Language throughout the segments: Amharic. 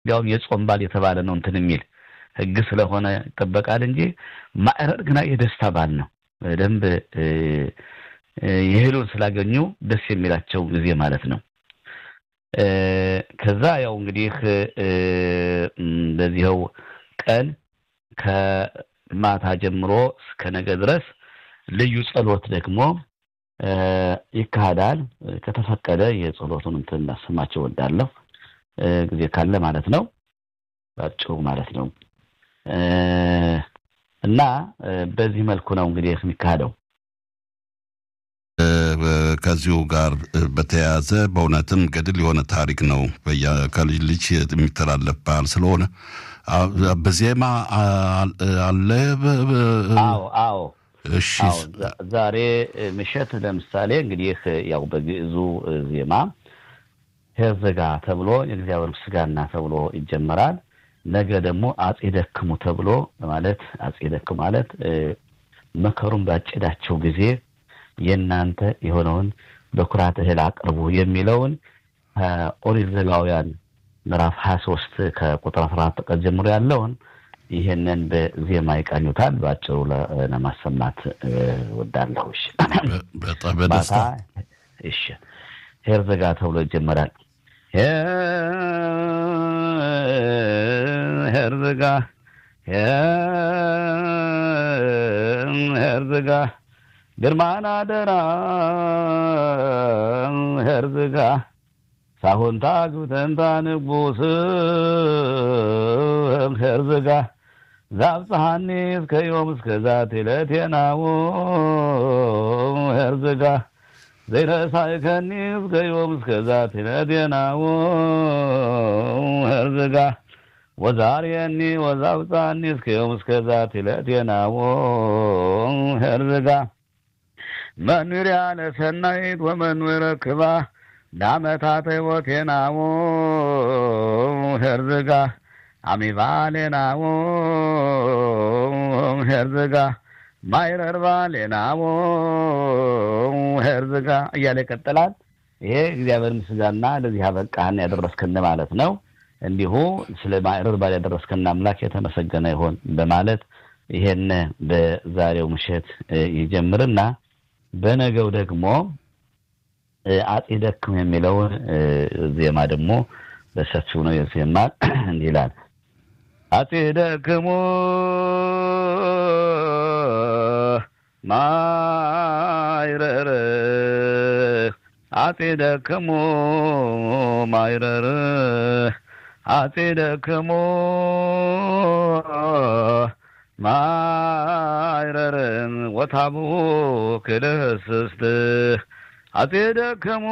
እንዲያውም የጾም ባል የተባለ ነው እንትን የሚል ህግ ስለሆነ ይጠበቃል እንጂ ማዕረር ግና የደስታ ባል ነው። በደንብ የህሉን ስላገኙ ደስ የሚላቸው ጊዜ ማለት ነው። ከዛ ያው እንግዲህ በዚህው ቀን ከማታ ጀምሮ እስከ ነገ ድረስ ልዩ ጸሎት ደግሞ ይካሄዳል። ከተፈቀደ የጸሎቱን እንትን እናሰማቸው ወዳለሁ ጊዜ ካለ ማለት ነው። ባጭሩ ማለት ነው። እና በዚህ መልኩ ነው እንግዲህ የሚካሄደው። ከዚሁ ጋር በተያያዘ በእውነትም ገድል የሆነ ታሪክ ነው። ከልጅ ልጅ የሚተላለፍ ባህል ስለሆነ በዜማ አለ። አዎ አዎ። እሺ ዛሬ ምሽት ለምሳሌ እንግዲህ ያው በግዕዙ ዜማ ሄርዘጋ ተብሎ የእግዚአብሔር ምስጋና ተብሎ ይጀመራል። ነገ ደግሞ አጼ ደክሙ ተብሎ ማለት አጼ ደክሙ ማለት መከሩን ባጨዳቸው ጊዜ የእናንተ የሆነውን በኩራት እህል አቅርቡ የሚለውን ኦሪት ዘሌዋውያን ምዕራፍ ሀያ ሶስት ከቁጥር አስራ አራት ቀን ጀምሮ ያለውን ይህንን በዜማ ይቃኙታል። በአጭሩ ለማሰማት ወዳለሁ። በደስታ እሺ፣ ሄርዘጋ ተብሎ ይጀመራል። ሄርዘጋ ሄርዘጋ ግርማና ደራ ሄርዝጋ ሳሁንታ ግብተንታ ንጉስ ሄርዝጋ ዛብፀሃኒ እስከ ዮም እስከ ዛት ዕለቴናዎ ሄርዝጋ ዘይረሳይከኒ እስከ ዮም እስከ ዛት ዕለቴናዎ ሄርዝጋ ወዛርየኒ ወዛብፃኒ እስከ ዮም እስከ ዛት ዕለቴናዎ ሄርዝጋ መንሪያ ለሰናይት ወመንበረ ክባ ዳመታተ ቦቴናዎ ሄርዝጋ አሚባሌናዎ ሄርዝጋ ማይረርባሌናዎ ሄርዝጋ እያለ ይቀጥላል። ይሄ እግዚአብሔር ምስጋና ለዚህ አበቃህን ያደረስክን ማለት ነው። እንዲሁ ስለ ማይረር ባል ያደረስክን አምላክ የተመሰገነ ይሆን በማለት ይሄን በዛሬው ምሽት ይጀምርና በነገው ደግሞ አጼ ደክም የሚለውን ዜማ ደግሞ በሰፊው ነው የዜማ እንዲህ ይላል። አጼ ደክሞ ማይረር አጼ ደክሞ ማይረር አጼ ደክሞ ማይረርን ወታቡ ክልህስስት አጼ ደከሙ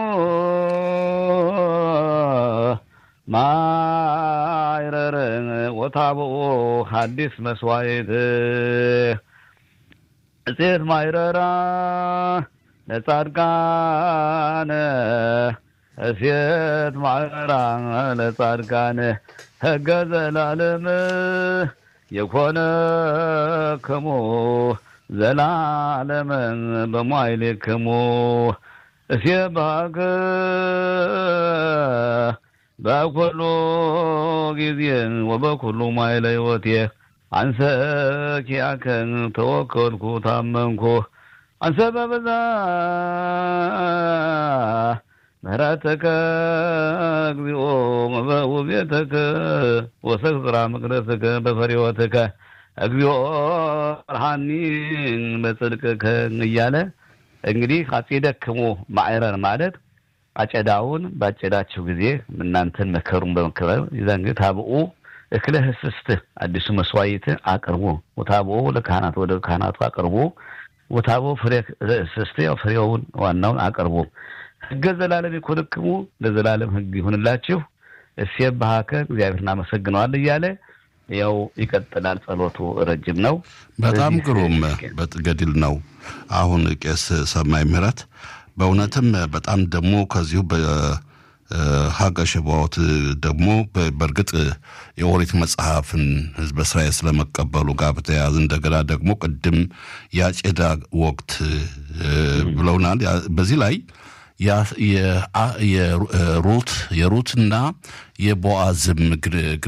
ማይረርን ወታቡ ሐዲስ መስዋዕት እፄት ማይረራ ለጻድቃነ እሴት ማይረራ ለጻድቃነ ሕገ ዘላለም የኮነ ክሙ ዘላለምን በሟይሌክሙ እስየባከ በኩሉ ጊዜ ወበኩሉ ማይለ ሕይወቴ አንሰ ኪያከን ተወከልኩ ታመንኩ አንሰ በበዛ ምህረተከ እግዚኦ ውቤተከ ወሰግራ መቅደስከ በፈሪወትከ እግዚኦ ብርሃኒን በጽድቅከ እያለ እንግዲህ አጼ ደክሞ ማዕረር ማለት አጨዳውን ባጨዳቸው ጊዜ እናንተን መከሩን በመከበር ይዘን ግን ታብኡ እክለ ህስስት አዲሱ መስዋዕት አቅርቡ ወታብኡ ለካህናት ወደ ካህናቱ አቅርቡ ወታቦ ፍሬ ህስስት ያው ፍሬውን ዋናውን አቅርቡ ህገ ዘላለም ይኮንክሙ ለዘላለም ህግ ይሁንላችሁ እሴብ ባህከ እግዚአብሔር እናመሰግነዋል እያለ ያው ይቀጥላል። ጸሎቱ ረጅም ነው። በጣም ግሩም ገድል ነው። አሁን ቄስ ሰማይ ምህረት በእውነትም በጣም ደግሞ ከዚሁ በሀገ ሸባዎት ደግሞ በእርግጥ የኦሪት መጽሐፍን ህዝበ እስራኤል ስለመቀበሉ ጋር በተያያዘ እንደገና ደግሞ ቅድም የአጨዳ ወቅት ብለውናል። በዚህ ላይ የሩት የሩትና የቦአዝም